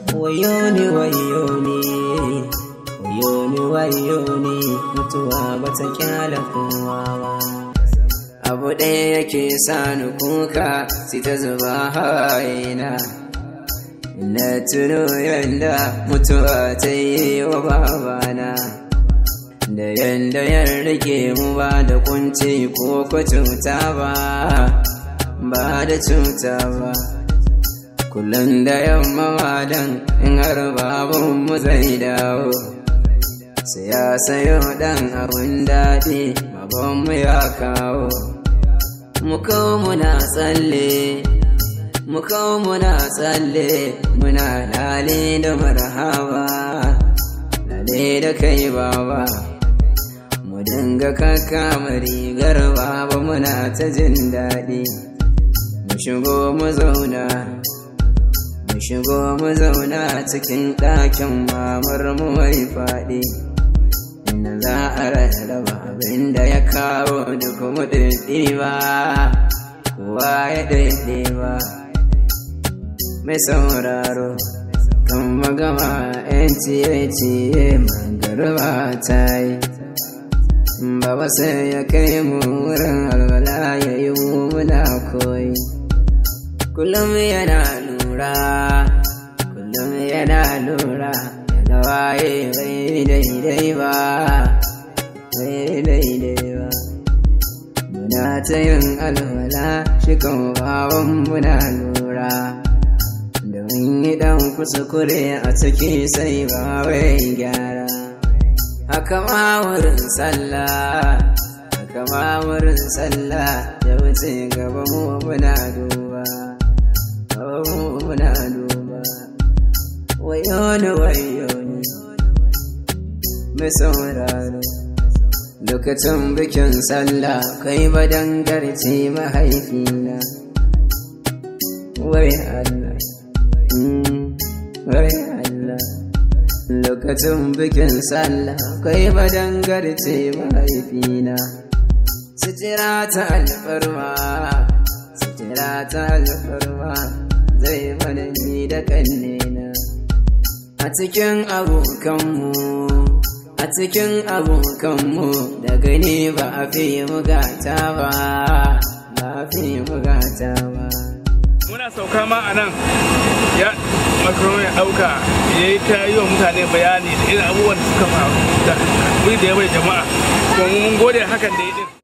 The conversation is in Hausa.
wayoni wayoni wayoni wayoni mutuwa bata kyala kowa ba abu ɗaya yake sani kuka sai ta zuba hawaina na tuno yanda mutuwa ta yi wa babana da yanda ya rike mu ba da kunci ko ko cuta ba ba da cuta ba kullum da yamma madan in har babun mu zai dawo sai ya sayo dan abin daɗi babanmu ya kawo mu kawo muna tsalle mu kawo muna tsalle muna lale da marhaba lale da kai baba mu dinga kaka rigar baba muna ta jin daɗi mu shigo mu zauna mu shigo mu zauna cikin ɗakin mamar mu mai faɗi inda za a rarraba abin da ya kawo duk mu ba kowa ya ba mai sauraro kan magama yan ciye-ciye magarba ta yi baba sai ya kai mu wurin alwala ya yi muna koyi kullum yana lura kullum yana lura yana waye bai daidai ba bai daidai ba muna ta yin alwala shi kan baban muna lura domin yi dan kuskure a ciki sai ba wai gyara haka ma wurin sallah haka ma wurin sallah da wuce gaba mu muna duba mu muna duba wayoni wayoni mai sauraro lokacin bikin sallah kai badan garci mahaifina wai Allah wai Allah lokacin bikin sallah kai badan garci mahaifina sitira ta alfarma sitira ta alfarma zai mana ni da kannena a cikin abokanmu a cikin abokanmu da gani ba a fi mugata ba ba a fi mugata ba muna sauka ma a nan ya makaron ya ɗauka ya yi ta yi wa mutane bayani da irin abubuwan da suka faru da da ya bai jama'a kuma mun gode hakan da ya din